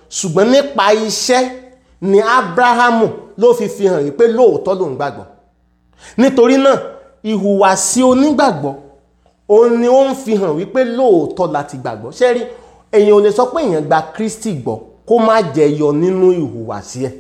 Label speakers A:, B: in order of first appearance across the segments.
A: ṣùgbọ́n nípa iṣẹ́ ni abrahamu ló fi fi hàn wípé lóòótọ́ lòun gbàgbọ́ nítorí náà ìhùwàsí onígbàgbọ́ òun ni ó ń fi hàn wípé lóòótọ́ láti gbàgbọ́ ṣé rí èèyàn ò lè sọ pé èèyàn gba kristi gbọ́ kó má jẹyọ nínú ìhùwàsí ẹ̀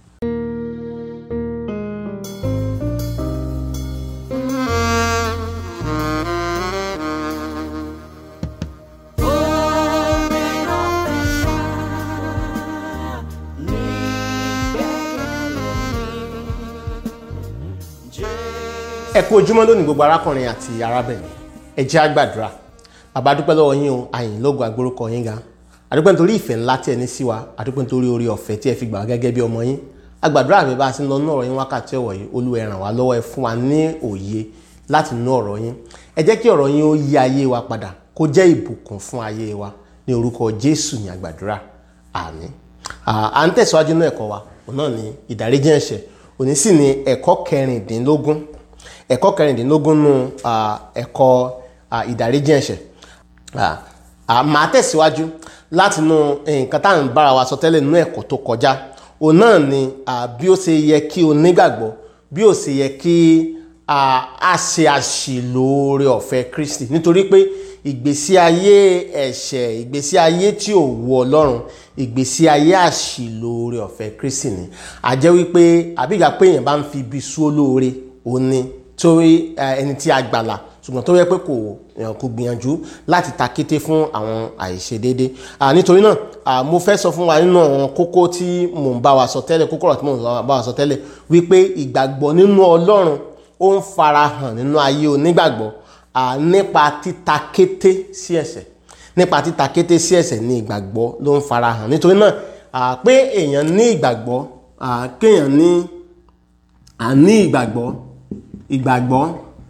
A: ẹ kú ojúmọ́ lónìí gbogbo arákùnrin àti arábìnrin ẹ jẹ́ á gbàdúrà bàbá dúpẹ́ lọ́wọ́ yín o àyìn lógo àgbórúkọ yín ga àdúpẹ́ nítorí ìfẹ́ ńlá tí ẹ ní sí wa àdúpẹ́ nítorí orí ọ̀fẹ́ tí ẹ fi gbà wá gẹ́gẹ́ bí ọmọ yín agbàdúrà mi bá a ti ń lọ nú ọ̀rọ̀ yín wákàtí ọ̀wọ̀ yìí Olúwa ẹ ràn wá lọ́wọ́ ẹ fún wa ní òye láti nú ọ̀rọ̀ yín ẹ jẹ́ kí ọ̀rọ̀ yín ó yí ayé wa padà kó jẹ́ ìbùkún fún ayé wa ní orúkọ Jésù ní àgbàdúrà àmín à ń tẹ̀síwájú nínú ẹ̀kọ́ wa òun náà ní ìdáríjì ẹ̀ṣẹ̀ òní sì ní ẹ̀kọ́ kẹrìndínlógún ẹ̀kọ́ kẹrìndínlógún nù ẹ̀kọ́ ìdáríjì ẹ̀ṣẹ̀ màá tẹ̀síwájú láti nu nǹkan tá à ń bára wa sọ tẹ́lẹ̀ nínú ẹ̀kọ́ tó kọjá òun náà ni bí ó ṣe yẹ kí onígbàgbọ́ bí ó ṣe yẹ kí a ṣe àṣìlò oore ọ̀fẹ́ Kristi nítorí pé ìgbésí ayé ẹ̀ṣẹ̀ ìgbésí ayé tí ò wu Ọlọ́run ìgbésí ayé àṣìlò oore ọ̀fẹ́ Kristi ni àjẹ́ wípé àbígbà pé èèyàn bá ń fi ibi sú olóore òun ni torí ẹni tí a gbàlà ṣùgbọ́n tó yẹ pé kò kò gbìyànjú láti ta kété fún àwọn àìṣedéédé nítorí náà mo fẹ́ sọ fún wa nínú àwọn kókó tí mò ń bá wa sọ tẹ́lẹ̀ kókó ọ̀rọ̀ tí mò ń bá wa sọ tẹ́lẹ̀ wípé ìgbàgbọ́ nínú Ọlọ́run ó ń farahàn nínú ayé onígbàgbọ́ nípa títa kété sí ẹ̀ṣẹ̀ nípa títa kété sí ẹ̀ṣẹ̀ ní ìgbàgbọ́ ló ń farahàn nítorí náà pé èèyàn ní ìgbàgbọ́ kéèyàn ní àní ìgbàgbọ́ ìgbàgbọ́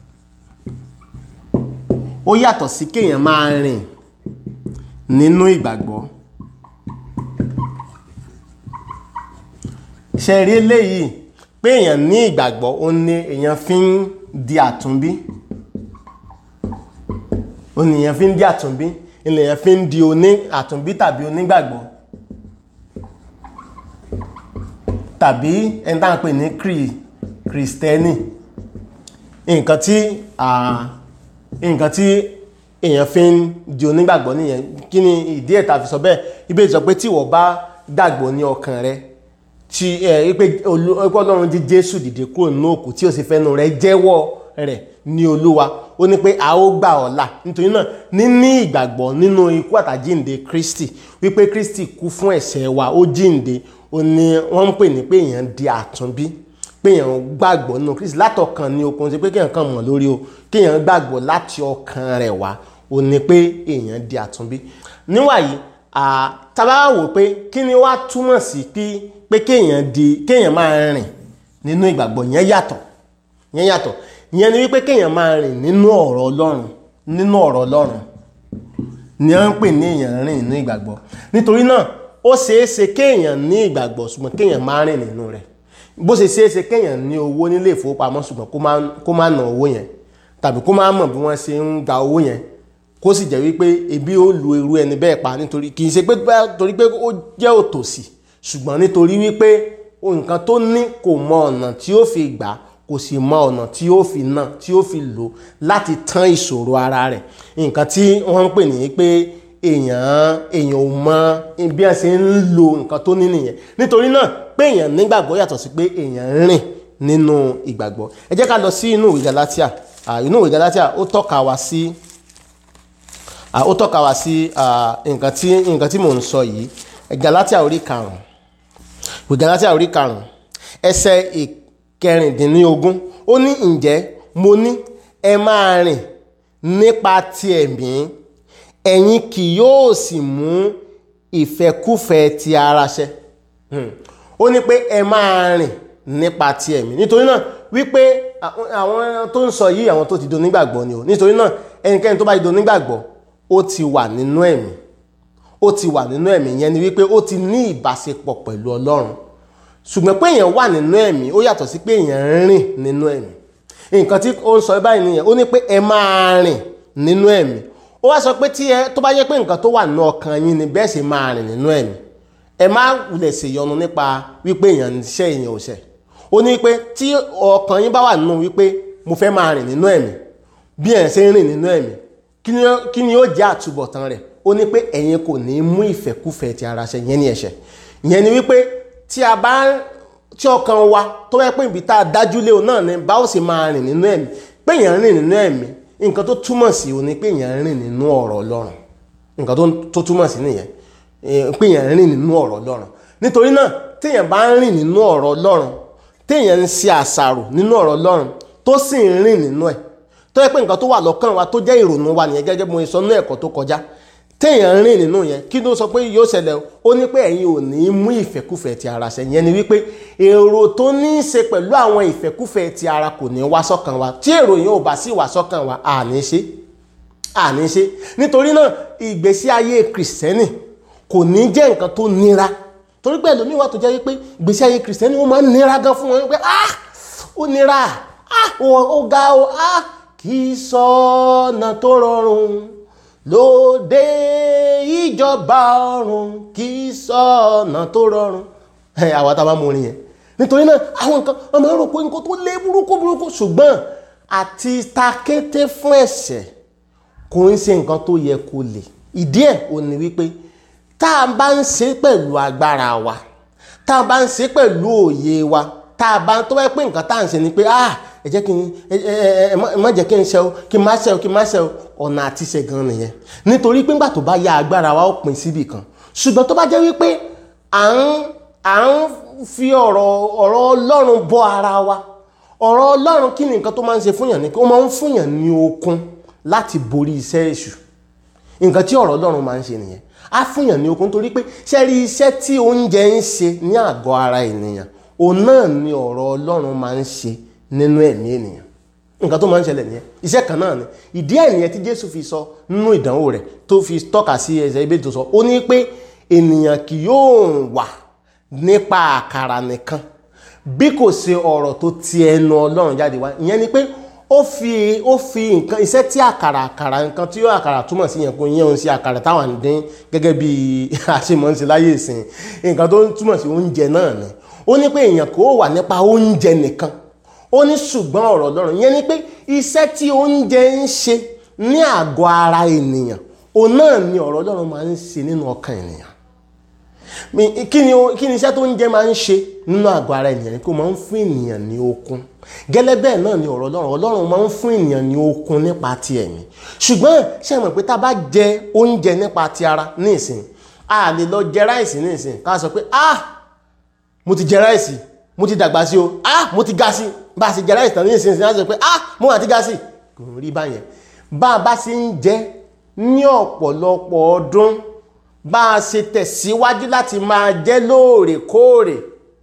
A: ó yàtọ̀ sí kéèyàn máa rìn nínú ìgbàgbọ́ ṣe rí eléyìí pé èèyàn ní ìgbàgbọ́ ó ní èèyàn fi ń di àtúnbí ó ní èèyàn fi ń di àtúnbí èèyàn fi ń di oní àtúnbí tàbí onígbàgbọ́ tàbí ẹni tá à ń pè ní kìrìsìtẹ́nì nǹkan tí nǹkan tí èèyàn fi ń di onígbàgbọ́ nìyẹn kí ni ìdí ẹ̀ tá fi sọ bẹ́ẹ̀ ibẹ̀ sọ pé tí ìwọ bá gbàgbọ́ ní ọkàn rẹ tí ẹ pé Ọlọ́run jí Jésù dìde kúrò nínú òkú tí ó sì fẹ́nu rẹ jẹ́wọ́ rẹ̀ ní Olúwa ó ní pé a ó gbà ọ́ là nítorí náà níní ìgbàgbọ́ nínú ikú àtàjíǹde Kristi wípé Kristi kú fún ẹ̀ṣẹ̀ wa ó jíǹde ó ní wọ́n ń pè ní pé èèyàn di àtúnbí pé èèyàn gbàgbọ́ nínú Kristi látọkàn ní okun ṣe pé kéèyàn kàn mọ̀ lórí o kéèyàn gbàgbọ́ láti ọkàn rẹ̀ wá o ní pé èèyàn di àtúnbí níwàyí tábà wò pé kí ni wàá túmọ̀ sí pé kéèyàn di kéèyàn máa rìn nínú ìgbàgbọ́ yẹn yàtọ̀ yẹn yàtọ̀ ìyẹn ni wípé kéèyàn máa rìn nínú ọ̀rọ̀ Ọlọ́run nínú ọ̀rọ̀ Ọlọ́run ni wọ́n ń pè ní èèyàn rìn nínú ìgbàgbọ́ nítorí náà ó ṣeé ṣe kéèyàn ní ìgbàgbọ́ ṣùgbọ́n kéèyàn máa rìn nínú rẹ̀ bó ṣe ṣeéṣe kéèyàn ní owó nílé ìfowópamọ́ ṣùgbọ́n kó má ná owó yẹn tàbí kó má mọ̀ bí wọ́n ṣe ń gba owó yẹn kó sì jẹ́ wípé ebi ó lu irú ẹni bẹ́ẹ̀ pa nítorí kì í ṣe pé torí pé ó jẹ́ òtòṣì ṣùgbọ́n nítorí wípé nǹkan tó ní kò mọ ọ̀nà tí ó fi gbà kò sì mọ ọ̀nà tí ó fi ná tí ó fi lò láti tán ìṣòro ara rẹ̀ nǹkan tí wọ́n ń pè ní pé èèyàn èèyàn ò mọ bí wọ́n ṣe ń lo nǹkan tó ní nìyẹn nítorí náà pé èèyàn nígbàgbọ́ yàtọ̀ sí pé èèyàn rìn nínú ìgbàgbọ́ ẹ jẹ́ ká lọ sí inú ìwé Gálátíà inú ìwé Gálátíà ó tọ́ka wá sí ó tọ́ka wá sí nǹkan tí nǹkan tí mò ń sọ yìí Gálátíà orí karùn-ún ìwé Gálátíà orí karùn-ún ẹsẹ̀ ìkẹrìndínlógún ó ní ǹjẹ́ mo ní ẹ máa rìn nípa ti ẹ̀mí ẹ̀yin kì yóò sì mú ìfẹ́kúfẹ̀ẹ́ ti ara ṣẹ ó ní pé ẹ máa rìn nípa ti ẹ̀mí nítorí náà wípé àwọn tó ń sọ yìí àwọn tó ti do nígbàgbọ́ ni o nítorí náà ẹnikẹ́ni tó bá ti do nígbàgbọ́ ó ti wà nínú ẹ̀mí ó ti wà nínú ẹ̀mí yẹn ni wípé ó ti ní ìbáṣepọ̀ pẹ̀lú Ọlọ́run ṣùgbọ́n pé èèyàn wà nínú ẹ̀mí ó yàtọ̀ sí pé èèyàn ń rìn nínú ẹ̀mí nǹkan tí ó ń sọ báyìí nìyẹn ó ní pé ẹ máa rìn nínú ẹ̀mí ó wá sọ pé tí ẹ tó bá yẹ pé nǹkan tó wà nínú ọkàn yín ni bẹ́ẹ̀ sì máa rìn nínú ẹ̀mí ẹ má wulẹ̀ ṣèyọnu nípa wípé èèyàn ń ṣe èèyàn ò ṣẹ̀ ó ní pé tí ọkàn yín bá wà nínú wípé mo fẹ́ máa rìn nínú ẹ̀mí bí ẹ̀ ṣe ń rìn nínú ẹ̀mí kí ni ó- kí ni ó jẹ́ àtúbọ̀tán rẹ̀ ó ní pé ẹ̀yin kò ní mú ìfẹ́kúfẹ̀ẹ́ ti ara ṣẹ yẹn ní ẹ̀ṣẹ̀ ìyẹn ni wípé tí a bá tí ọkàn wa tó yẹ pé ibi tá a dájú lé o náà ni bá ó sì máa rìn nínú ẹ̀mí pé èèyàn rìn nínú ẹ̀mí nǹkan tó túmọ̀ sí o ní pé èèyàn rìn nínú ọ̀rọ̀ Ọlọ́run nǹkan tó- tó túmọ̀ sí nìyẹn Eh, pé èèyàn rìn nínú ọ̀rọ̀ Ọlọ́run nítorí náà téèyàn bá ń rìn nínú ọ̀rọ̀ Ọlọ́run téèyàn ń ṣe àṣàrò nínú ọ̀rọ̀ Ọlọ́run tó sì ń rìn nínú ẹ̀ tó yẹ pé nǹkan tó wà lọ́kàn wa tó jẹ́ ìrònú wa nìyẹn gẹ́gẹ́ bí mo sọ nínú ẹ̀kọ́ tó kọjá téèyàn ń rìn nínú yẹn kí ló sọ pé yóò ṣẹlẹ̀ ó ní pé ẹ̀yin ò ní mú ìfẹ́kúfẹ̀ẹ́ ti ara ṣẹ yẹn ni wípé èrò tó ní í ṣe pẹ̀lú àwọn ìfẹ́kúfẹ̀ẹ́ ti ara kò ní wá sọ́kàn wa tí èrò yẹn ò bá sì wá sọ́kàn wa à ní ṣe àní ṣe nítorí náà ìgbésí ayé kìrìsìtẹ́nì kò ní jẹ́ nǹkan tó nira torí pé ẹlòmíì wà tó jẹ́ wípé ìgbésí ayé kìrìsìtẹ́nì ó máa ń nira gan fún wọn wípé ah ó nira ah ó ó ga ó ah kì í sọ́nà tó rọrùn lóde ìjọba ọ̀run kì í sọ́nà tó rọrùn ẹ àwa tá a bá mú orin yẹn nítorí náà àwọn nǹkan ọmọ rò pé nǹkan tó lé burúkú burúkú ṣùgbọ́n àti takété fún ẹ̀ṣẹ̀ kò ń ṣe nǹkan tó yẹ kó lè ìdí ẹ̀ ò ní wípé tá a bá ń ṣe pẹ̀lú agbára wa tá a bá ń ṣe pẹ̀lú òye wa tá a bá tó bá pé nǹkan tá à ń ṣe ni pé ah ẹ jẹ́ kí n ẹ ẹ ẹ má- ẹ má jẹ́ kí n ṣe o kí n má ṣe o kí n má ṣe o ọ̀nà àti ṣe gan nìyẹn nítorí pé ńgbà tó bá yá agbára wa ó pín síbì kan ṣùgbọ́n tó bá jẹ́ wípé à ń à ń fi ọ̀rọ̀ ọ̀rọ̀ Ọlọ́run bọ́ ara wa ọ̀rọ̀ Ọlọ́run kí ni nǹkan tó máa ń ṣe fúnyàn ni pé ó máa ń fúnyàn ní okun láti borí iṣẹ́ èṣù nǹkan tí ọ̀rọ̀ Ọlọ́run máa ń ṣe nìyẹn á fúnyàn ní okun torí pé ṣe rí iṣẹ́ tí oúnjẹ ń ṣe ní àgọ́ ara ènìyàn òun náà ni ọ̀rọ̀ Ọlọ́run máa ń ṣe nínú ẹ̀mí ènìyàn nǹkan tó máa ń ṣẹlẹ̀ nìyẹn iṣẹ́ kan náà ni ìdí ẹ̀ nìyẹn tí Jésù fi sọ nínú ìdánwò rẹ̀ tó fi tọ́ka sí ẹsẹ̀ ibẹ̀ tó sọ ó ní pé ènìyàn kì yóò wà nípa àkàrà nìkan bí kò ṣe ọ̀rọ̀ tó ti ẹnu Ọlọ́run jáde wá ìyẹn ni pé ó fi ó fi nǹkan iṣẹ́ tí àkàrà àkàrà nǹkan tí ó àkàrà túmọ̀ sí yẹn kó yẹn òun sí àkàrà táwọn ń dín gẹ́gẹ́ bí àṣemọ̀ọ́sí láyé ìsìn nǹkan tó túmọ̀ sí oúnjẹ náà ni ó ní pé èèyàn kò wà nípa oúnjẹ nìkan ó ní ṣùgbọ́n ọ̀rọ̀ Ọlọ́run yẹn ni pé iṣẹ́ tí oúnjẹ ń ṣe ní àgọ́ ara ènìyàn òun náà ni ọ̀rọ̀ Ọlọ́run máa ń ṣe nínú ọkàn ènìyàn Mi- kí ni o- kí ni iṣẹ́ tó ń jẹ́ máa ń ṣe nínú àgọ́ ara ènìyàn ni kó máa ń fún ènìyàn ní okun gẹ́lẹ́ bẹ́ẹ̀ náà ni ọ̀rọ̀ Ọlọ́run Ọlọ́run máa ń fún ènìyàn ní okun nípa ti ẹ̀mí ṣùgbọ́n ṣe mọ̀ pé tá a bá jẹ oúnjẹ nípa ti ara ní ìsìn a lè lọ jẹ ráìsì ní ìsìn ká sọ pé ah mo ti jẹ ráìsì mo ti dàgbà sí o ah mo ti ga sí bá a ṣe jẹ ráìsì tán ní ìsìn ìsìn á sọ pé ah mo àti ga sí kò rí báyẹn bá a bá ṣe ń jẹ ní ọ̀pọ̀lọpọ̀ ọdún bá a ṣe tẹ̀síwájú láti máa jẹ lóòrèkóòrè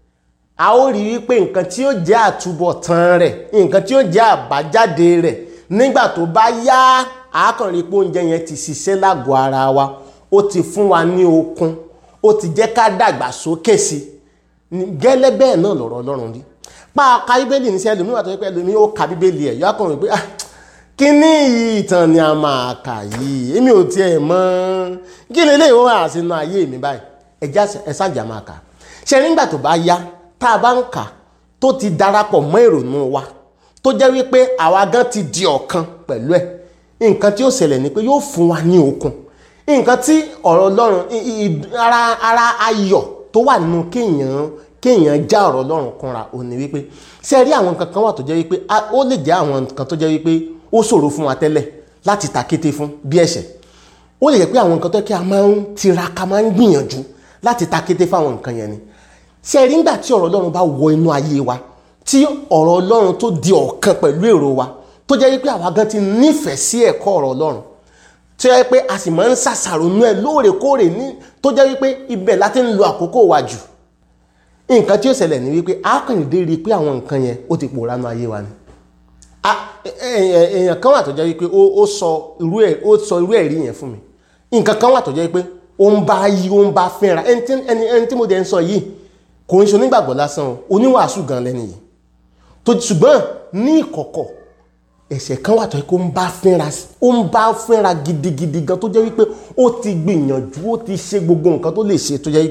A: a ó rí wípé nǹkan tí ó jẹ́ àtúbọ̀tán rẹ̀ nǹkan tí ó jẹ́ àbájáde rẹ̀ nígbà tó bá yá àákànrí pé oúnjẹ yẹn ti ṣiṣẹ́ lágọ̀ọ́ ara wa ó ti fún wa ní okun ó ti jẹ́ ká dàgbà sókè sí i Ní- gẹ́lẹ́ bẹ́ẹ̀ náà lọ̀rọ̀ Ọlọ́run rí pa ka bíbélì ní sí ẹlòmíì wà tó yẹ pé ẹlòmíì ó ka bíbélì ẹ̀ yọ akọrin pé ah kíní yìí ìtàn ni a máa kà yìí èmi ò tiẹ̀ mọ̀ kí lè léèwọ́ wà sínú ayé mi báyìí ẹja ẹ̀sàjà máa kà ṣe nígbà tó bá yá tá a bá ń kà tó ti darapọ̀ mọ́ ìrònú wa tó jẹ́ wípé àwa gan ti di ọ̀kan pẹ̀lú ẹ̀ nǹkan tí ó ṣẹlẹ̀ ni pé yóò fún wa ní okun nǹkan tí ọ̀rọ̀ Ọlọ́run i- i- i- ara ara ayọ̀ tó wà nínú kéèyàn kéèyàn já ọ̀rọ̀ Ọlọ́run kúnra ò ní wípé ṣe rí àwọn nǹkan kan wà tó jẹ́ wípé a- ó lè jẹ́ àwọn nǹkan tó jẹ́ wípé ó ṣòro fún wa tẹ́lẹ̀ láti takété fún bí ẹ̀ṣẹ̀ ó lè jẹ́ pé àwọn nǹkan tó yẹ kí a máa ń tiraka máa ń gbìyànjú láti takété fáwọn nǹkan yẹn ni ṣe rí nígbà tí ọ̀rọ̀ Ọlọ́run bá wọ inú ayé wa tí ọ̀rọ̀ Ọlọ́run tó di ọ̀kan pẹ̀lú èrò wa tó jẹ́ wípé àwa gan ti nífẹ̀ẹ́ sí ẹ̀kọ́ ọ̀rọ̀ Ọlọ́run tó jẹ́ pé a sì máa ń ṣàṣàrò nú ẹ̀ lóòrèkóòrè ní tó jẹ́ wípé ibẹ̀ láti ń lo àkókò wa jù nǹkan tí ó ṣẹlẹ̀ ní wípé a kàn dé rí i pé àwọn nǹkan yẹn ó ti pòórá nú ayé wa ni a èèyàn èèyàn kan wà tó jẹ́ wípé ó ó sọ irú ẹ̀ ó sọ irú ẹ̀rí yẹn fún mi nǹkan kan wà tó jẹ́ wípé ó ń bá yí ó ń bá fínra ẹni tí ẹni ẹni tí mo dẹ̀ ń sọ yìí kò ń ṣe onígbàgbọ́ lásán o oníwàásù gan lẹ́nu yìí tó ṣùgbọ́n ní ìkọ̀kọ̀ ẹ̀ṣẹ̀ kan wà tó yẹ kó ń bá fínra ó ń bá fínra gidigidi gan tó jẹ́ wípé ó ti gbìyànjú ó ti ṣe gbogbo nǹkan tó lè ṣe tó jẹ́ wípé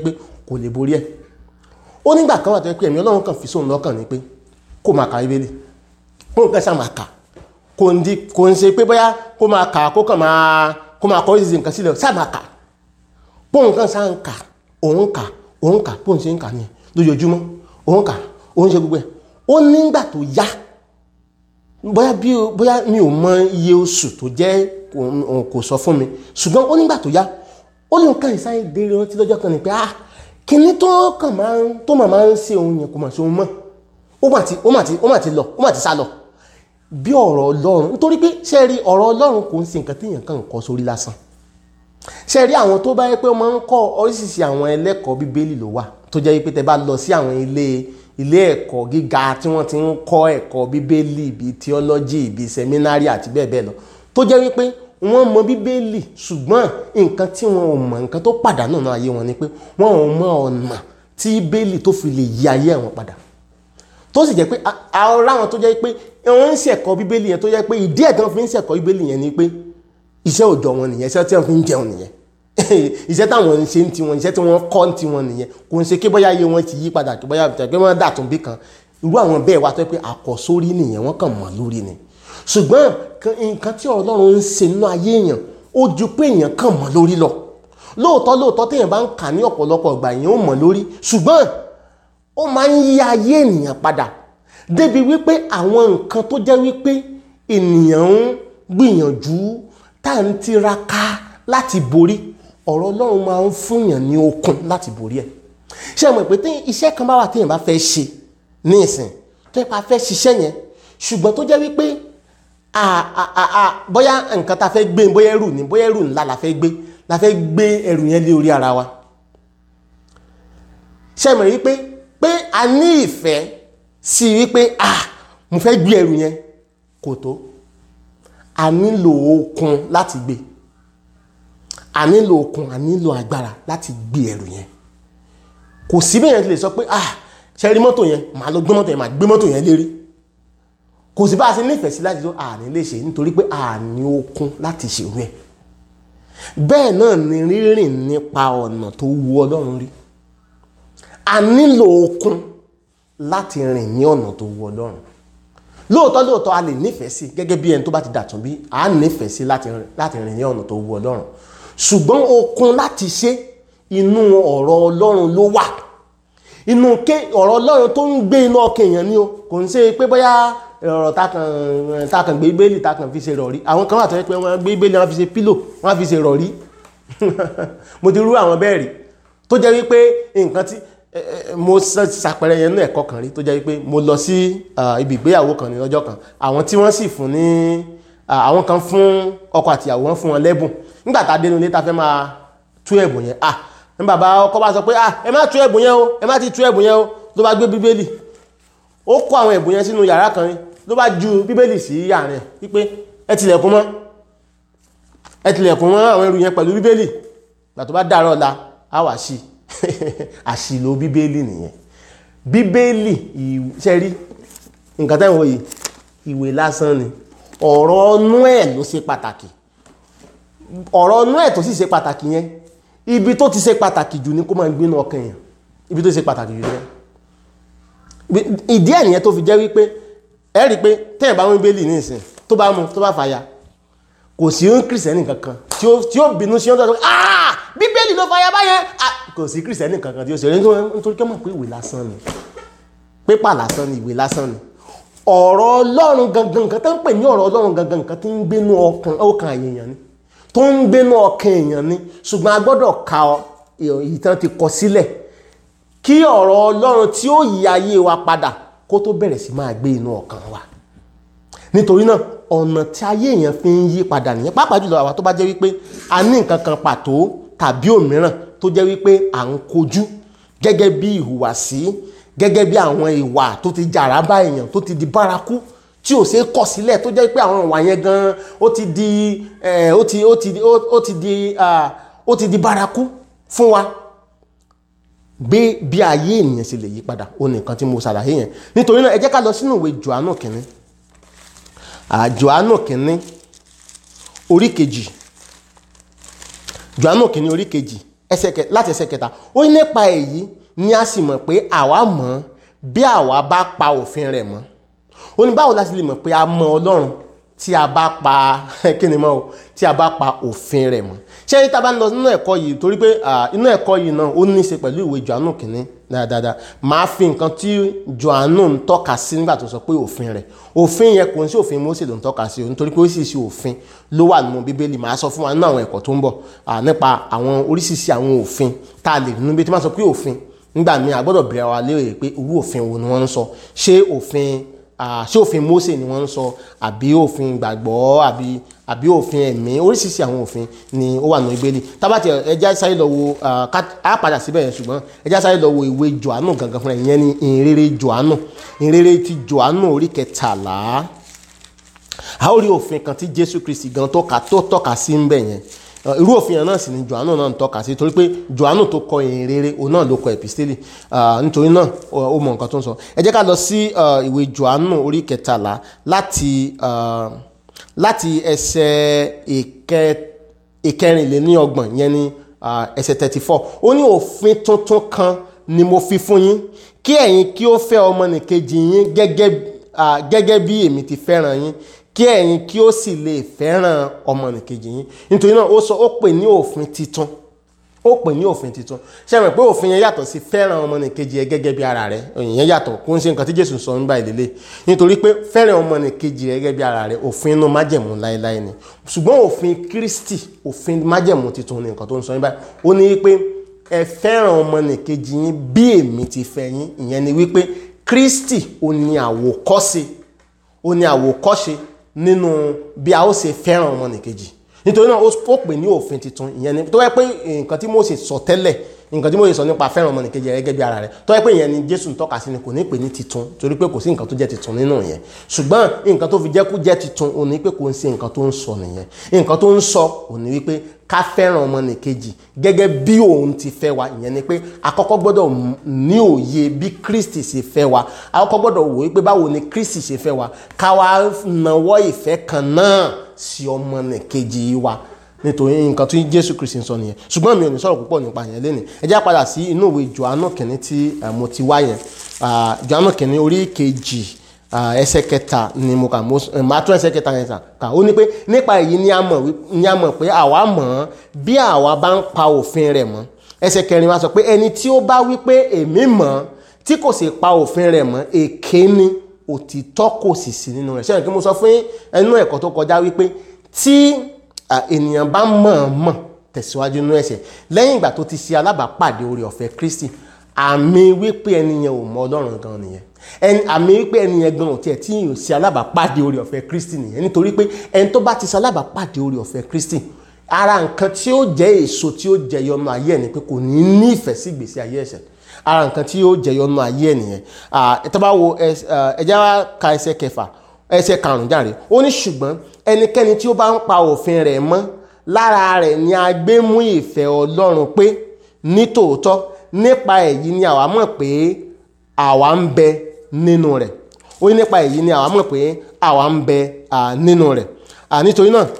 A: kò lè borí ẹ̀ ó nígbà kan wà tó yẹ pé ẹ̀mí ọlọ́run kan fi sóun lọ́kàn ni pé kó máa ka bíbélì kó nǹkan ṣáà máa kà kò ń di kò ń ṣe pé bóyá kó máa kà kó kàn máa kó máa kọ́ ìṣiṣẹ́ nǹkan sílẹ̀ ṣáà máa kà bó nǹkan ṣáà ń kà òun kà òun kà bó ń ṣe ń kà ní lójoojúmọ́ òun kà òun ṣe gbogbo ẹ̀ ó nígbà tó yá bóyá bí bóyá mi ò mọ iye oṣù tó jẹ́ kò sọ fún mi ṣùgbọ́n ó nígbà tó yá ó ní nǹkan ìsáyé délé rántí lọ́jọ́ kan ní pé ah kíní tó kàn máa ń tó máa máa ń ṣe òun yẹn kò máa ṣe òun mọ́ ó mà ti ó mà ti ó mà ti lọ ó mà ti sá lọ bí ọ̀rọ̀ ọlọ́run nítorí pé ṣe rí ọ̀rọ̀ ọlọ́run kò ń ṣe nǹkan téèyàn kàn ń kọ sórí lásán ṣe rí àwọn tó bá yẹ pé wọ́n máa ń kọ́ oríṣiríṣi àwọn ẹlẹ́kọ̀ọ́ bíbélì ló wà tó jẹ́ pé tẹ bá lọ sí àwọn ilé ilé ẹ̀kọ́ gíga tí wọ́n ti ń kọ́ ẹ̀kọ́ bíbélì bíi theology bíi seminary àti bẹ́ẹ̀ bẹ́ẹ̀ lọ tó jẹ́ wípé wọ́n mọ bíbélì ṣùgbọ́n nǹkan tí wọn ò mọ̀ nǹkan tó pàdánù náà ayé wọn ni pé wọn ò mọ ọ̀nà tí bíbélì tó fi lè yí ayé wọn padà tó sì jẹ́ pé ara wọn tó jẹ́ pé wọ́n ń ṣẹ̀kọ́ bíbélì yẹn tó jẹ́ pé ìdí ẹ̀ tí wọ́n fi ń ṣẹ̀kọ́ bíbélì yẹn ni pé iṣẹ́ òòjọ́ wọn nìyẹn iṣẹ́ tí wọ́n fi ń jẹun nìyẹn iṣẹ́ táwọn ń ṣe ń tiwọn iṣẹ́ tí wọ́n kọ́ ń tiwọn nìyẹn kò ń ṣe kí bóyá iye wọn ti yí padà kí bóyá pé wọ́n dàtún bí kan irú àwọn bẹ́ẹ̀ wá tó pé àkọ́sórí nìyẹn wọ́n kàn mọ̀ lórí ni ṣùgbọ́n nǹkan tí Ọlọ́run ń ṣe nínú ayé èèyàn ó ju pé èèyàn kàn mọ̀ lórí lọ lóòótọ́ lóòótọ́ téèyàn bá ń kà ní ọ̀pọ̀lọpọ̀ ìgbà èèyàn ó mọ̀ lórí ṣùgbọ́n ó máa ń yí ayé ènìyàn padà débi wípé àwọn nǹkan tó jẹ́ wípé ènìyàn ń gbìyànjú tá à ń tiraka láti borí ọ̀rọ̀ Ọlọ́run máa ń fúnyàn ní okun láti borí ẹ̀ ṣé ẹ mọ̀ pé tí iṣẹ́ kan bá wà téèyàn bá fẹ́ ṣe ní ìsìn tó yẹ pa fẹ́ ṣiṣẹ́ yẹn ṣùgbọ́n tó jẹ́ wípé bóyá nǹkan tá a fẹ́ gbé bóyá ẹrù ni bóyá ẹrù ńlá la fẹ́ gbé la fẹ́ gbé ẹrù yẹn lé orí ara wa ṣé ẹ mọ̀ wípé pé a ní ìfẹ́ sí wípé ah mo fẹ́ gbé ẹrù yẹn kò tó a nílò okun láti gbé a nílò okun a nílò agbára láti gbé ẹrù yẹn kò sí bẹ́ẹ̀ yẹn ti lè sọ pé ah ṣe rí mọ́tò yẹn màá lọ gbé mọ́tò yẹn màá gbé mọ́tò yẹn lérí kò sí bá a ṣe nífẹ̀ẹ́ sí láti tó àní lè ṣe nítorí pé àní okun láti ṣèrú ẹ̀ bẹ́ẹ̀ náà ni rírìn nípa ọ̀nà tó wu Ọlọ́run rí a nílò okun láti rìn ní ọ̀nà tó wu Ọlọ́run lóòótọ́ lóòótọ́ a lè nífẹ̀ẹ́ sí gẹ́gẹ́ bí ẹni tó bá ti dàtún bí a nífẹ̀ẹ́ sí láti rìn ní ọ̀nà tó wu Ọlọ́run ṣùgbọ́n okun láti ṣe inú ọ̀rọ̀ Ọlọ́run ló wà inú ké ọ̀rọ̀ Ọlọ́run tó ń gbé inú ọkàn èèyàn ni o kò ń ṣe pé bóyá ọ̀rọ̀ takàn gbé bẹ́ẹ̀lì takàn fi ṣe rọ̀rí àwọn kan wà tó yẹ pé wọ́n gbé bẹ́ẹ̀lì wọ́n fi ṣe pílò wọ́n fi ṣe rọ̀rí mo ti rú àwọn bẹ́ẹ̀ rí tó jẹ́ wípé nǹkan tí mo ṣàpẹẹrẹ yẹn nínú ẹ̀kọ́ kan rí tó jẹ́ wípé mo lọ sí ibi ìgbéyàwó kan ní ọjọ́ kan àwọn tí wọ́n sì fún ní àwọn kan fún ọkọ àtìyàwó wọn fún wọn lẹ́bùn nígbà tá a dénú ilé ta fẹ́ máa tú ẹ̀bùn yẹn ah ní bàbá ọkọ bá sọ pé ah ẹ má tú ẹ̀bùn yẹn o ẹ má ti tú ẹ̀bùn yẹn o ló bá gbé bíbélì ó kó àwọn ẹ̀bùn yẹn sínú yàrá kan ló bá ju bíbélì sí yàrá ẹ̀ wípé ẹ tilẹ̀kùn mọ́ ẹ tilẹ̀kùn mọ́ àwọn ẹrù yẹn pẹ̀lú bíbélì gbà tó bá dàárọ̀ la á wà sí àṣìlò bíbélì nìyẹn bíbélì ṣe rí nǹkan tẹ́ ń wò yìí ìwé lásán ni ọ̀rọ̀ ọnú ẹ̀ ló ṣe pàtàkì ọ̀rọ̀ ọnú ẹ̀ tó sì ṣe pàtàkì yẹn ibi tó ti ṣe pàtàkì jù ní kó máa gbénu ọkàn yẹn ibi tó ṣe pàtàkì jù yẹn ìdí ẹ̀ nìyẹn tó fi jẹ́ wípé ẹ rí i pé tẹ́yìn bá wọn bíbélì ní ìsìn tó bá mu tó bá fàya kò sí ń kìrìsìtẹ́nì kankan tí ó bínú sí ọ́n tó sọ ah bíbélì ló fàya báyẹn kò sí kìrìsìtẹ́nì kankan tí ó ṣe nítorí kí wọ́n mọ̀ pé ìwé lásán ni pépà lásán ni ìwé lásán ni ọ̀rọ̀ ọlọ́run gangan nǹkan tó ń pè ní ọ̀rọ̀ ọlọ́run gangan nǹkan tó ń gbénú ọkàn èèyàn ni tó ń gbénú ọkàn èèyàn ni ṣùgbọ́n a gbọ́dọ̀ ka ìtàn ti kọ sílẹ̀ kí ọ̀rọ̀ ọlọ́run tí ó yí ayé wa padà kó tó bẹ̀rẹ̀ sí máa gbé inú ọkàn wa nítorí náà ọ̀nà tí ayé èèyàn fi ń yí padà nìyẹn pàápàá jùlọ àwa tó bá jẹ́ wípé a ní nǹkan kan pàtó tàbí òmíràn tó jẹ́ wípé à ń kojú gẹ́gẹ́ bí ìhùwàsí gẹ́gẹ́ bí àwọn ìwà tó ti jàrá bá èèyàn tó ti di bárakú tí ò ṣeé kọ̀ sílẹ̀ tó jẹ́ pé àwọn ìwà yẹn gan ó ti di ó ti ó ti ó ti di ó ti di bárakú fún wa gbé bí ayé ènìyàn ṣe lè yí padà ó ní nǹkan tí mo ṣàlàyé yẹn nítorí náà ẹ jẹ́ ká lọ sínú ìwé Jòhánù kìnní Jòhánù kìnní orí kejì Jòhánù kìnní orí kejì ẹsẹ̀ kẹ- láti ẹsẹ̀ kẹta ó ní nípa èyí ni a sì mọ̀ pé àwa mọ̀ bí àwa bá pa òfin rẹ̀ mọ́ ó ní báwo la sì lè mọ̀ pé a mọ ọlọ́run tí a bá pa kí ni mọ́ o tí a bá pa òfin rẹ̀ mọ́ ṣé ní tá a bá ń lọ nínú ẹ̀kọ́ yìí torí pé ah, inú ẹ̀kọ́ yìí náà ó ní í ṣe pẹ̀lú ìwé Jòhánù kìíní dáadáa máa fi nǹkan tí Jòhánù ń tọ́ka sí nígbà tó sọ pé òfin rẹ̀ òfin yẹn kò ń sí òfin Mósè ló ń tọ́ka sí o nítorí pé oríṣiríṣi òfin ló wà nínú Bíbélì máa sọ fún wa nínú àwọn ẹ̀kọ́ tó ń bọ̀ ah, nípa àwọn oríṣiríṣi àwọn òfin tá a lè nínú bí tí wọ́n sọ pé òfin nígbà míì a gbọ́dọ̀ bẹ̀rẹ̀ wa léèrè pé irú òfin wo ni wọ́n ń sọ ṣé òfin ah, ṣé òfin Mósè ni wọ́n ń sọ àbí òfin ìgbàgbọ́ àbí àbí òfin ẹ̀mí oríṣiríṣi àwọn òfin ni ó wà nínú Bíbélì tábàtì ẹja sáré lọ wo ah, ká- á padà síbẹ̀ yẹn ṣùgbọ́n ẹja sáré lọ wo ìwé Jòhánù gangan fúnra ẹ̀, ìyẹn ni ìhìnrere Jòhánù ìhìnrere ti Jòhánù orí kẹtàlá a ó rí òfin kan tí Jésù Kristi gan tó ka tó tọ́ka sí ń bẹ̀ yẹn Uh, irú òfin yẹn náà sì ni Jòhánù náà ń tọ́ka sí torí pé Jòhánù tó kọ ìhìn rere òun náà ló kọ epistele uh, nítorí náà ó ó mọ nǹkan tó ń sọ ẹ jẹ́ ká lọ sí uh, ìwé Jòhánù orí kẹtàlá láti uh, láti ẹsẹ̀ ìkẹ ìkẹrìnléníọgbọ̀n yẹn ni uh, ẹsẹ̀ thirty four ó ní òfin tuntun kan ni mo fi fún yín kí ẹ̀yin kí ó fẹ́ ọmọnìkejì yín gẹ́gẹ́ ah, gẹ́gẹ́ bí èmi ti fẹ́ràn yín kí ẹ̀yin kí ó sì lè fẹ́ràn ọmọnìkejì yín nítorí náà ó sọ ó pè ní òfin titun ó pè ní òfin titun ṣe mọ̀ pé òfin yẹn yàtọ̀ sí fẹ́ràn ọmọnìkejì ẹ gẹ́gẹ́ bí ara rẹ ìyẹn yàtọ̀ kó ń ṣe nǹkan tí Jésù sọ nígbà ìdílé nítorí pé fẹ́ràn ọmọnìkejì rẹ gẹ́gẹ́ bí ara rẹ òfin inú májẹ̀mú láéláé ni ṣùgbọ́n òfin Kristi òfin májẹ̀mú titun ni nǹkan tó ń sọ nígbà ó ní wípé ẹ fẹ́ràn ọmọnìkejì yín bí èmi ti fẹ́ yín ìyẹn ni wípé Kristi ó ní àwòkọ́ṣe ó ní àwòkọ́ṣe nínú bí a ó ṣe fẹ́ràn ọmọnìkejì nítorí náà ó pè ní òfin tuntun ìyẹn ni tó yẹ pé nǹkan tí Mósè sọ tẹ́lẹ̀ nǹkan tí Mósè sọ nípa fẹ́ràn ọmọnìkejì rẹ gẹ́gẹ́ bí ara rẹ tó yẹ pé ìyẹn ni Jésù ń tọ́ka sí ni kò ní pè ní titun torí pé kò sí nǹkan tó jẹ́ titun nínú yẹn ṣùgbọ́n nǹkan tó fi jẹ́ kó jẹ́ titun òní pé kò ń ṣe nǹkan tó ń sọ nìyẹn nǹkan tó ń sọ òní wípé ká fẹ́ràn ọmọnìkejì gẹ́gẹ́ bí òun ti fẹ́ wa ìyẹn ni pé àkọ́kọ́ gbọ́dọ̀ ní òye bí Kristi ṣe fẹ́ wa àkọ́kọ́ gbọ́dọ̀ wò wípé báwo ni Kristi ṣe fẹ́ wa ká wá nawọ́ ìfẹ́ kan náà sí ọmọnìkejì wa nítorí nǹkan tí Jésù Kristi ń sọ nìyẹn ṣùgbọ́n mi ò ní sọ̀rọ̀ púpọ̀ nípa yẹn lẹ́nu ẹ jẹ́ padà sí inú ìwé Jòhánù kìíní tí mo ti wá yẹn Jòhánù kìíní orí kejì ẹsẹ̀ kẹta ni mo kà máa tún ẹsẹ̀ kẹta yẹn kà ó ní pé nípa èyí ni a mọ̀ ni a mọ̀ pé àwa mọ̀ ọ́n bí àwa bá ń pa òfin rẹ̀ mọ́ ẹsẹ̀ kẹrin wa sọ pé ẹni tí ó bá wí pé èmi mọ̀ ọ́n tí kò sì pa òfin rẹ̀ mọ́ èké ni òtítọ́ kò sì sí nínú rẹ̀ ṣẹ́yìn kí mo sọ fún ẹnu ẹ̀kọ́ tó kọjá wípé tí ènìyàn bá mọ̀ọ́mọ̀ tẹ̀síwájú nínú ẹ̀ṣẹ̀ lẹ́yìn ìgbà tó ti ṣe alábàápàdé oore ọ̀fẹ́ Kristi àmì wípé ẹnìyàn ò mọ Ọlọ́run gan nìyẹn ẹni àmì wípé ẹnìyẹn gan òtí ẹ̀ tí yóò ṣe alábàápàdé oore ọ̀fẹ́ Kristi nìyẹn nítorí pé ẹni tó bá ti ṣe alábàápàdé oore ọ̀fẹ́ Kristi ara nǹkan tí ó jẹ́ èso tí ó jẹyọ nínú ayé ẹ̀ ni pé kò ní ní ìfẹ́ sí ìgbésí ayé ẹ̀ṣẹ̀ ara nǹkan tí ó jẹyọ nínú ayé ẹ̀ nìyẹn tó bá wo ẹjẹ́ wa ka ẹsẹ̀ kẹfà ẹsẹ̀ karùn-ún járe ó ní ṣùgbọ́n ẹnikẹ́ni tí ó bá ń pa òfin rẹ̀ mọ́ lára rẹ̀ ni a gbé mú ìfẹ́ Ọlọ́run pé ní tòótọ́ nípa èyí ni àwa mọ̀ pé àwa ń bẹ nínú rẹ̀ ó ní nípa èyí ni àwa mọ̀ pé àwa ń bẹ nínú rẹ̀ nítorí náà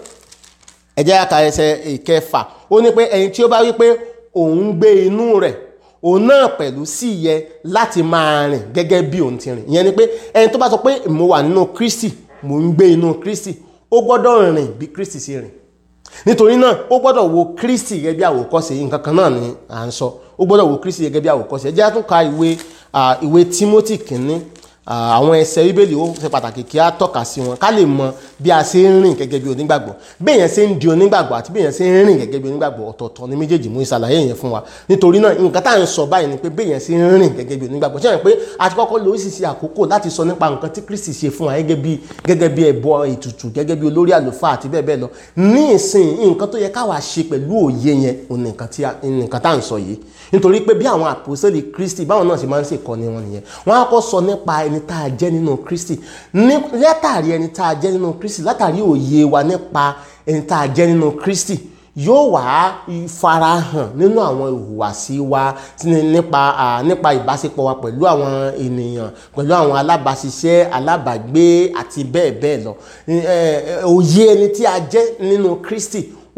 A: ẹ jẹ́ ká ẹsẹ̀ ìkẹfà ó ní pé ẹni tí ó bá wí pé òun gbé inú rẹ̀ òun náà pẹ̀lú sì yẹ láti máa rìn gẹ́gẹ́ bí òun ti rìn ìyẹn ni pé ẹni tó bá sọ pé mo wà nínú Kristi mo ń gbé inú Kristi ó gbọ́dọ̀ rìn bí Kristi ṣe rìn nítorí náà ó gbọ́dọ̀ wo Kristi gẹ́gẹ́ bí àwòkọ́ṣe nǹkan kan náà ni à ń sọ ó gbọ́dọ̀ wo Kristi gẹ́gẹ́ bí àwòkọ́ṣe ẹ jẹ́ á tún ka ìwé ìwé Timothy kìíní àwọn ẹsẹ̀ bíbélì ó ṣe pàtàkì kí a tọ́ka sí wọn ká lè mọ bí a ṣe ń rìn gẹ́gẹ́ bí onígbàgbọ́ bí èèyàn ṣe ń di onígbàgbọ́ àti bí èèyàn ṣe ń rìn gẹ́gẹ́ bí onígbàgbọ́ ọ̀tọ̀ọ̀tọ̀ ní méjèèjì mú ìṣàlàyé yẹn fún wa nítorí náà nǹkan tá à ń sọ báyìí ni pé bí èèyàn ṣe ń rìn gẹ́gẹ́ bí onígbàgbọ́ ṣe pé a ti kọ́kọ́ lo oríṣiríṣi àkókò láti sọ nípa nǹkan tí Kristi ṣe fún wa gẹ́gẹ́ bí gẹ́gẹ́ bí ẹbọ ètùtù gẹ́gẹ́ bí olórí àlùfáà àti bẹ́ẹ̀ bẹ́ẹ̀ lọ ní ìsìn nǹkan tó yẹ káwa ṣe pẹ̀lú òye yẹn òun nǹkan tá à ń sọ yìí nítorí pé bí àwọn àpòsílẹ̀ Kristi báwọn náà ṣe máa ń ṣèkọ́ni wọn nìyẹn wọ́n á kọ́ sọ nípa ẹni tá a jẹ́ nínú Kristi ní látàrí ẹni tá a jẹ́ nínú Kristi látàrí òye wa nípa ẹni tá a jẹ́ nínú Kristi yóò wá farahàn nínú àwọn ìhùwàsí wa nípa nípa ìbáṣepọ̀ wa pẹ̀lú àwọn ènìyàn pẹ̀lú àwọn alábàáṣiṣẹ́ alábàágbé àti bẹ́ẹ̀ bẹ́ẹ̀ lọ òye ẹni tí a jẹ́ nínú Kristi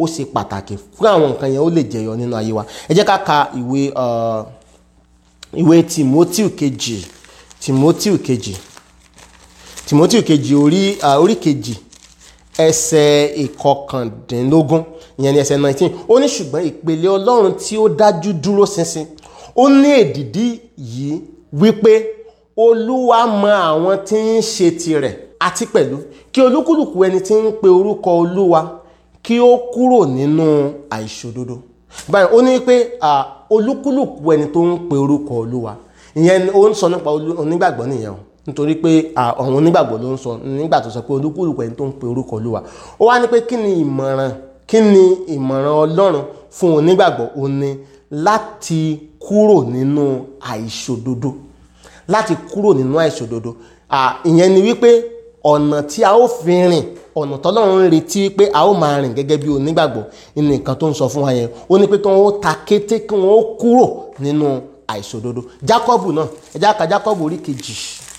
A: ó ṣe pàtàkì fún àwọn nǹkan yẹn ó lè jẹyọ nínú ayé wa ẹ jẹ́ ká ka ìwé uh, ìwé timothy kejì timothy kejì timothy kejì orí uh, orí kejì ẹsẹ̀ ìkọkàndínlógún ìyẹn ní ẹsẹ̀ nineteen ó ní ṣùgbọ́n ìpele ọlọ́run tí ó dájú dúró ṣinṣin ó ní èdìdí yìí wípé olúwa mọ àwọn tí ń ṣe tirẹ̀ àti pẹ̀lú kí olúkúlùkù ẹni tí ń pe orúkọ olúwa kí ó kúrò nínú àìṣòdodo báyìí ó ní pé olúkúlùkù ẹni tó ń pe orúkọ olúwa ìyẹn ó ń sọ nípa onígbàgbọ́ nìyẹn o nítorí pé àwọn onígbàgbọ́ ló ń sọ nígbà tó sọ pé olúkúlùkù ẹni tó ń pe orúkọ olúwa ó wá ní pé kí ni ìmọ̀ràn kí ni ìmọ̀ràn ọlọ́run fún onígbàgbọ́ ó ní láti kúrò nínú àìṣòdodo láti kúrò nínú àìṣòdodo ìyẹn ni wípé ọ̀nà tí a ó fi rìn ọ̀nà tọ́lọ́run ń retí pé a ó máa rìn gẹ́gẹ́ bí onígbàgbọ́ ní nǹkan tó ń sọ fún wa yẹn ó ní pé kí wọ́n ó ta kété kí wọ́n ó kúrò nínú àìṣòdodo Jákọ́bù náà ẹ já ka Jákọ́bù orí kejì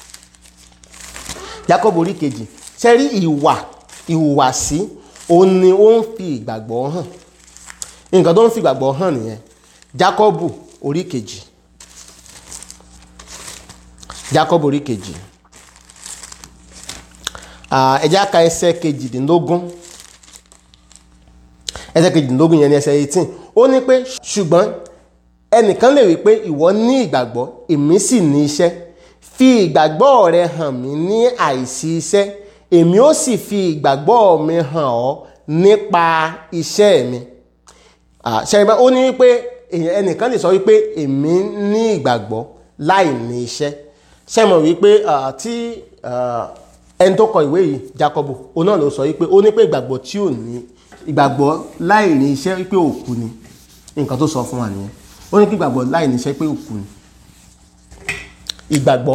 A: Jákọ́bù orí kejì sẹ́rí ìwà ìhùwàsí òun ni ó ń fi ìgbàgbọ́ hàn nǹkan tó ń fi ìgbàgbọ́ hàn nìyẹn Jákọ́bù orí kejì Jákọ́bù orí kejì ẹ já ka ẹsẹ̀ kejìdínlógún ẹsẹ̀ kejìdínlógún yẹn ní ẹsẹ̀ eighteen ó ní pé ṣùgbọ́n ẹnìkan lè wí pé ìwọ ní ìgbàgbọ́ èmi sì ní iṣẹ́ fi ìgbàgbọ́ rẹ hàn mí ní àìsí iṣẹ́ èmi ó sì fi ìgbàgbọ́ mi hàn ọ́ nípa iṣẹ́ mi ṣẹ́yìnbá ó ní wípé ẹnìkan lè sọ wípé èmi ní ìgbàgbọ́ láì ní iṣẹ́ ṣẹ́mọ̀ wípé tí ẹni tó kọ ìwé yìí Jákọ́bù òun náà ló sọ wípé ó ní pé ìgbàgbọ́ tí ò ní ìgbàgbọ́ láì ní iṣẹ́ wípé òkú ni nǹkan tó sọ fún wa nìyẹn ó ní kí ìgbàgbọ́ láì ní iṣẹ́ pé òkú ni ìgbàgbọ́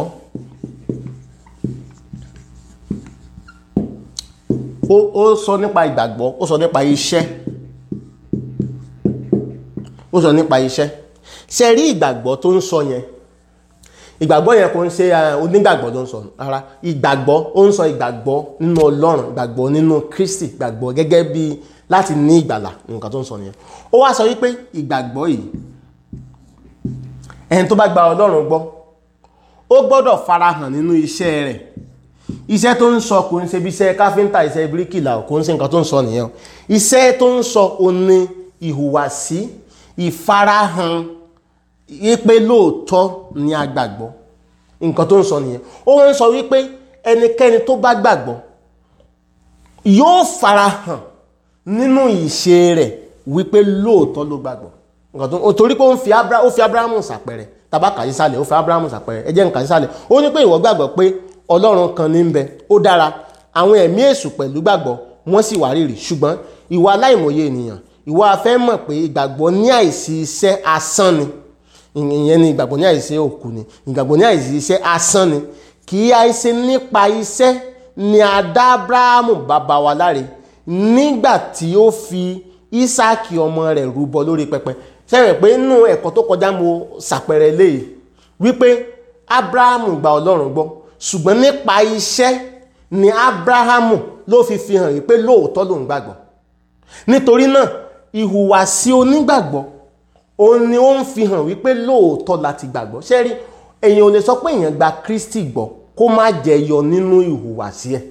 A: ó ó sọ nípa ìgbàgbọ́ ó sọ nípa iṣẹ́ ó sọ nípa iṣẹ́ ṣe rí ìgbàgbọ́ tó ń sọ yẹn ìgbàgbọ́ yẹn kò ń ṣe onígbàgbọ́ ló ń sọ rárá ìgbàgbọ́ ó ń sọ ìgbàgbọ́ nínú Ọlọ́run ìgbàgbọ́ nínú Kristi ìgbàgbọ́ gẹ́gẹ́ bí láti ní ìgbàlà nǹkan tó ń sọ nìyẹn ó wá sọ wípé ìgbàgbọ́ yìí ẹni tó bá gba Ọlọ́run gbọ́ ó gbọ́dọ̀ farahàn nínú iṣẹ́ rẹ̀ iṣẹ́ tó ń sọ kò ń ṣe bí iṣẹ́ káfíńtà iṣẹ́ bíríkìlà kò ń ṣe nǹkan tó ń sọ nìyẹn iṣẹ́ tó ń sọ òní ìhùwàsí ìfarahàn wípé lóòótọ́ ni a gbàgbọ́ nǹkan tó ń sọ nìyẹn ó ń sọ wípé ẹnikẹ́ni tó bá gbàgbọ́ yóò farahàn nínú ìṣe rẹ̀ wípé lóòótọ́ ló gbàgbọ́ nǹkan tó ń torí pé ó fi Abrahamu ṣàpẹrẹ tàbá kà sísàlẹ̀ ó fi Abrahamu ṣàpẹrẹ ẹ jẹ́ nǹkan sísàlẹ̀ ó ní pé ìwọ gbàgbọ́ pé Ọlọ́run kan ní ń bẹ ó dára àwọn ẹ̀mí èṣù pẹ̀lú gbàgbọ́ wọ́n sì wá rírì ṣùgbọ́n ìwà aláìmọye ènìyàn ìwà afẹ́ mọ̀ pé ìgbàgbọ́ ní àìsí iṣẹ́ asán ni ìyẹn ni ìgbàgbọ́ ní àìsí òkú ni ìgbàgbọ́ ní àìsí iṣẹ́ asán ni kì í àìsí nípa iṣẹ́ ni a dá Abrahamu bàbá wa láre nígbà tí ó fi Ísáàkì ọmọ rẹ̀ rúbọ lórí pẹpẹ sẹ́yìn pé nínú ẹ̀kọ́ tó kọjá mo ṣàpẹrẹ léyìí wípé Abrahamu gba Ọlọ́run gbọ́ ṣùgbọ́n nípa iṣẹ́ ni Abrahamu ló fi fi hàn wípé lóòótọ́ lòun gbàgbọ́ nítorí náà ìhùwàsí onígbàgbọ́ òun ni ó ń fi hàn wípé lóòótọ́ láti gbàgbọ́ ṣé rí èèyàn ò lè sọ pé èèyàn gba Kristi gbọ́ kó má jẹyọ nínú ìhùwàsí ẹ̀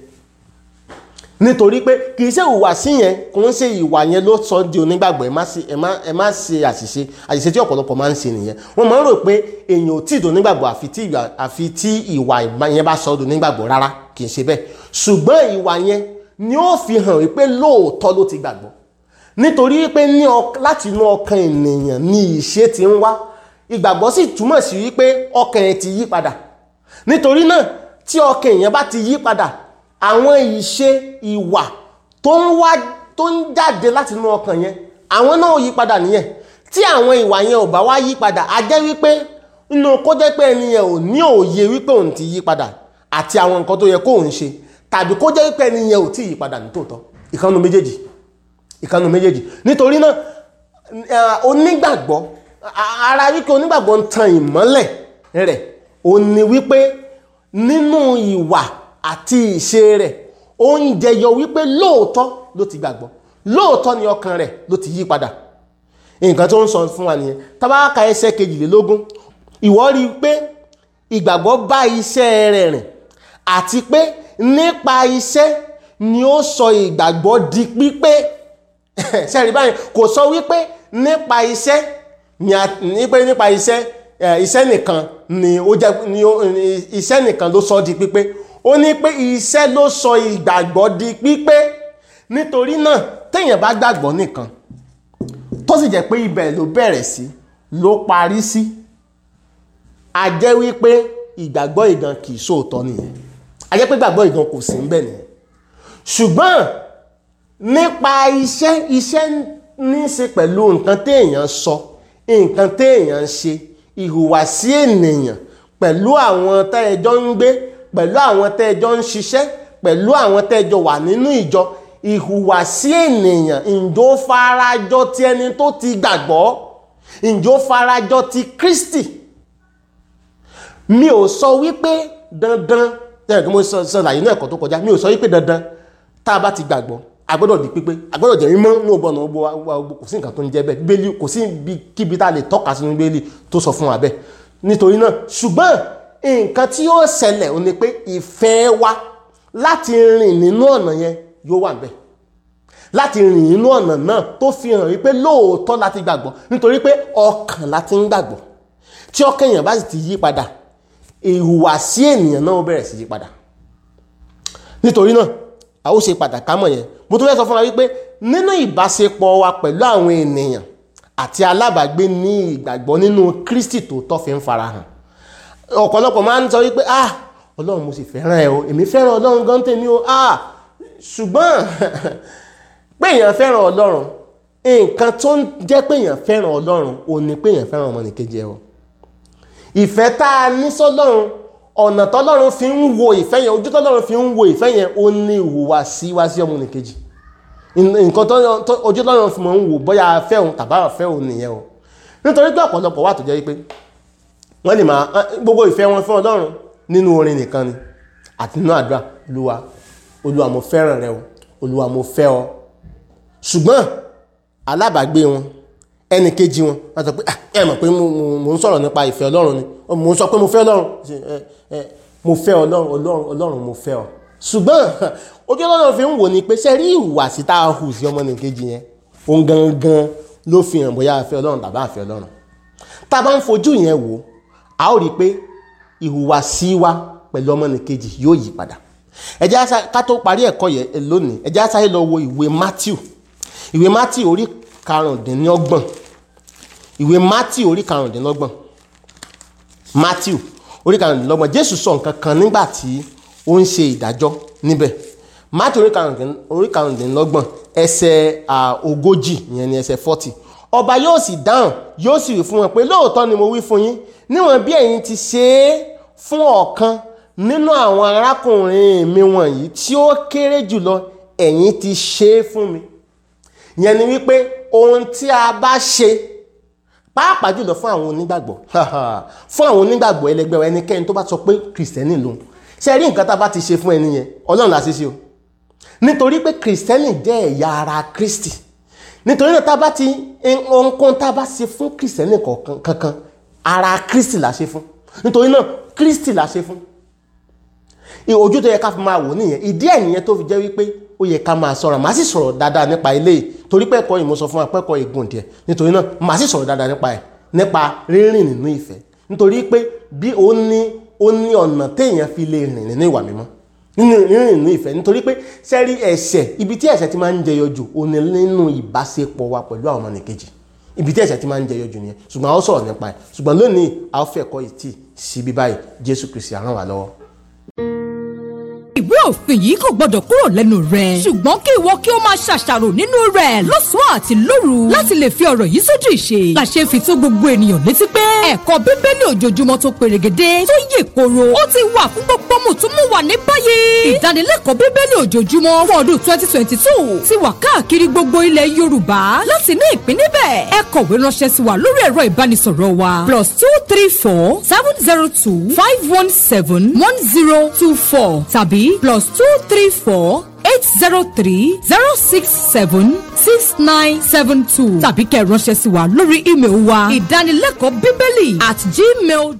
A: nítorí pé kì í ṣe ìhùwàsí yẹn kò ń ṣe ìwà yẹn ló sọ di onígbàgbọ́ ẹ má ṣe ẹ má ẹ má ṣe àṣìṣe àṣìṣe tí ọ̀pọ̀lọpọ̀ máa ń ṣe nìyẹn wọ́n máa ń rò pé èèyàn ò tí ì donígbàgbọ́ àfi tí ìwà àfi tí ìwà yẹn bá sọ donígbàgbọ́ rárá kì í ṣe bẹ́ẹ̀ ṣùgbọ́n ìwà yẹn ni ó fi hàn wípé lóòótọ́ ló ti gbàgbọ́ nítorí pé ní láti inú ọkàn ènìyàn ni ìṣe ti ń wá ìgbàgbọ́ sì túmọ̀ sí wípé ọkàn ẹ̀ ti yí padà nítorí náà tí ọkàn èèyàn bá ti yí padà àwọn ìṣe ìwà tó ń wá tó ń jáde láti inú ọkàn yẹn àwọn náà ó yí padà nìyẹn tí àwọn ìwà yẹn ò bá wá yí padà á jẹ́ wípé inú kó jẹ́ pé ẹni yẹn ò ní òye wípé òun ti yí padà àti àwọn nǹkan tó yẹ kó òun ṣe tàbí kó jẹ́ wípé ẹni yẹn ò tí ì yí padà ní tòótọ́ ìkànnù méjèèjì ìkànnù méjèèjì nítorí náà onígbàgbọ́ ara wípé onígbàgbọ́ ń tan ìmọ́lẹ̀ rẹ̀ ó ní wípé nínú ìwà àti ìṣe rẹ̀ ó ń jẹyọ wípé lóòótọ́ ló ti gbàgbọ́ lóòótọ́ ni ọkàn rẹ̀ ló ti yí padà nǹkan tó ń sọ fún wa nìyẹn tábàkà ẹsẹ̀ kejìlélógún ìwọ rí i pé ìgbàgbọ́ bá iṣẹ́ rẹ̀ rìn àti pé nípa iṣẹ́ ni ó sọ ìgbàgbọ́ di pípé sẹ́rí báyìí kò sọ wípé nípa iṣẹ́ ni a ní pé nípa iṣẹ́ ẹ, iṣẹ́ nìkan ni ó jẹ́ ni ó ni iṣẹ́ nìkan ló sọ di pípé ó ní pé iṣẹ́ ló sọ ìgbàgbọ́ di pípé nítorí náà téèyàn bá gbàgbọ́ nìkan tó sì jẹ́ pé ibẹ̀ ló bẹ̀rẹ̀ sí ló parí sí a jẹ́ wípé ìgbàgbọ́ ìgan kì í sóòótọ́ nìyẹn a jẹ́ pé ìgbàgbọ́ ìgan kò sí níbẹ̀ nìyẹn ṣùgbọ́n nípa iṣẹ́ iṣẹ́ ní í ṣe pẹ̀lú nǹkan téèyàn sọ nǹkan téèyàn ṣe ìhùwàsí ènìyàn pẹ̀lú àwọn tẹ́ẹjọ́ ń gbé pẹ̀lú àwọn tẹ́ẹjọ́ ń ṣiṣẹ́ pẹ̀lú àwọn tẹ́ẹjọ́ wà nínú ìjọ ìhùwàsí ènìyàn ǹjọ́ farajọ ti ẹni tó ti gbàgbọ́ ǹjọ́ farajọ ti Kristi mi ò sọ wípé dandan ẹ̀ kí mo sọ ṣàlàyé náà ẹ̀kọ́ tó kọjá mi ò sọ wípé dandan tá a bá ti gbàgbọ́ a gbọ́dọ̀ di pípé a gbọ́dọ̀ jẹ́ mímọ́ ní ọgbọ́n ọgbọ́ wa kò sí nǹkan tó ń jẹ́ bẹ́ẹ̀ bíbélì kò sí ibi kíbi tá a lè tọ́ka sínú bíbélì tó sọ fún wa bẹ́ẹ̀ nítorí náà ṣùgbọ́n nǹkan tí yóò ṣẹlẹ̀ ò ní pé ìfẹ́ wa láti rìn nínú ọ̀nà yẹn yóò wà bẹ́ẹ̀ láti rìn nínú ọ̀nà náà tó fi hàn wípé lóòótọ́ láti gbàgbọ́ nítorí pé ọkàn láti ń gbàgbọ́ tí ọkàn èèyàn bá sì ti yí padà ìhùwàsí ènìyàn náà ó bẹ̀rẹ̀ sí yí padà nítorí náà a ó ṣe pàtàkì mọ̀ yẹn mo tún fẹ́ sọ fún wa wípé nínú ìbáṣepọ̀ wa pẹ̀lú àwọn ènìyàn àti alábàágbé ní ìgbàgbọ́ nínú Kristi tó tọ́ fi ń farahàn ọ̀pọ̀lọpọ̀ máa ń sọ wípé ah Ọlọ́run mo sì fẹ́ràn ẹ o èmi fẹ́ràn Ọlọ́run gan tèmi o ah ṣùgbọ́n pé èèyàn fẹ́ràn Ọlọ́run nǹkan tó ń jẹ́ pé èèyàn fẹ́ràn Ọlọ́run ò ní pé èèyàn fẹ́ràn ọmọnìkejì ẹ o ìfẹ́ tá a ní sọ́lọ́run ọ̀nà tọ́lọ́run fi ń wo ìfẹ́ yẹn ojú tọ́lọ́run fi ń wo ìfẹ́ yẹn ó ní ìhùwà sí wá sí ọmọnìkejì nǹkan tó ojú tọ́lọ́run fi mọ̀ ń wò bóyá afẹ́ òun tàbá afẹ́ òun nìyẹn o nítorí pé ọ̀pọ̀lọpọ̀ wà tó jẹ́ pé wọ́n lè máa gbogbo ìfẹ́ wọn fún Ọlọ́run nínú orin nìkan ni àti nínú àdúrà olúwa olúwa mo fẹ́ràn rẹ o olúwa mo fẹ́ ọ ṣùgbọ́n alábàágbé wọn ẹnì kejì wọn wọ́n sọ pé ẹ mọ̀ pé mo ń sọ̀rọ̀ nípa ìfẹ́ Ọlọ́run ni mo ń sọ pé mo fẹ́ Ọlọ́run mo fẹ́ Ọlọ́run Ọlọ́run Ọlọ́run mo fẹ́ ọ ṣùgbọ́n ojú Ọlọ́run fi ń wò ní pé ṣe rí ìhùwàsí tá a hù sí ọmọnìkejì yẹn òun gangan ló fi hàn bóyá a fẹ́ Ọlọ́run tàbá a fẹ́ Ọlọ́run tá a bá ń fojú yẹn wò a ó rí i pé ìhùwàsí wa pẹ̀lú ọmọnìkejì yóò yí padà ẹ jẹ́ ká tó parí ẹ̀kọ́ yẹn lónìí ẹ jẹ́ á sáré lọ wo ìwé Matthew ìwé Matthew orí karùndínlọ́gbọ̀n ìwé Matthew orí karùndínlọ́gbọ̀n Matthew orí karùndínlọ́gbọ̀n Jésù sọ nǹkan kan nígbà tí ó ń ṣe ìdájọ́ níbẹ̀ Matthew orí karùndínlọ́gbọ̀n ẹsẹ̀ ogójì ìyẹn ni ẹsẹ̀ forty ọba yóò sì dáhùn yóò sì wí fún wọn pé lóòótọ́ ni mo wí fún yín níwọ̀n bí ẹ̀yin ti ṣe é fún ọ̀kan nínú àwọn arákùnrin mi wọ̀nyí tí ó kéré jùlọ ẹ̀yin ti ṣe é fún mi ìyẹn ni wípé ohun tí a bá ṣe pàápàá jùlọ fún àwọn onígbàgbọ́ fún àwọn onígbàgbọ́ ẹlẹgbẹ́ ẹnikẹ́ni tó bá sọ pé kìrìsìtẹ́nì lòun ṣe rí nǹkan tá a bá ti ṣe fún ẹni yẹn ọlọ́run la ṣe ṣe o nítorí pé kìrìsìtẹ́nì jẹ́ ẹ̀yà ara kristi nítorí náà tá a bá ti ohunkóhun tá a bá ṣe fún kìrìsìtẹ́nì kankan ara kristi la ṣe fún nítorí náà kristi la ṣe fún ojú tó yẹ ká fi máa wò nìyẹn ìdí ẹ̀ nìyẹn tó fi jẹ́ wípé ó yẹ ká máa sọ̀rọ̀ màá sì sọ̀rọ̀ dáadáa nípa ilé yìí torí pé ẹ̀kọ́ yìí mo sọ fún wa pé ẹ̀kọ́ ìgùn díẹ̀ nítorí náà màá sì sọ̀rọ̀ dáadáa nípa ẹ̀ nípa rírìn nínú ìfẹ́ nítorí pé bí ó ní ó ní ọ̀nà téèyàn fi lè rìn nínú ìwà mímọ́ nínú rírìn nínú ìfẹ́ nítorí pé sẹ́rí ẹ̀ṣẹ̀ ibi tí ẹ̀ṣẹ̀ ti máa ń jẹyọ jù ó ní nínú ìbáṣepọ̀ wa pẹ̀lú àwọn ọmọnìkejì ibi tí ẹ̀ṣẹ̀ ti máa ń jẹyọ jù nìyẹn ṣùgbọ́n a ó sọ̀rọ̀ nípa ẹ̀ ṣùgbọ́n lónìí a ó fẹ́ ẹ̀kọ́ yìí tì síbí báyìí Jésù Kristi á ràn wá lọ́wọ́
B: ìwé òfin yìí kò gbọdọ̀ kúrò lẹ́nu rẹ̀. ṣùgbọ́n kí ìwọ kí o máa ṣàṣàrò nínú rẹ̀ lọ́sàn-án àti lóru láti lè fi ọ̀rọ̀ yìí sójú ìṣe. làṣẹ fi tó gbogbo ènìyàn létí pé ẹ̀kọ́ bíbélì ojoojúmọ́ tó perégedé tó yè koro ó ti wà fún gbogbo mùtúmùwà ní báyìí. ìdánilẹ́kọ̀ọ́ bíbélì ojoojúmọ́ fún ọdún twenty twenty two ti wà káàkiri gbogbo ilẹ̀ yorùbá láti ní ìpín níbẹ̀. ẹ kọ̀wé ránṣẹ́ sí wa lórí ẹ̀rọ ìbánisọ̀rọ̀ wa plus two three four seven zero two five one seven one zero two four tàbí plus two three four eight zero three zero six seven six nine seven two tàbí kẹ́ ẹ ránṣẹ́ sí wa lórí ímeèlì wa ìdánilẹ́kọ̀ọ́ bíbélì at gmail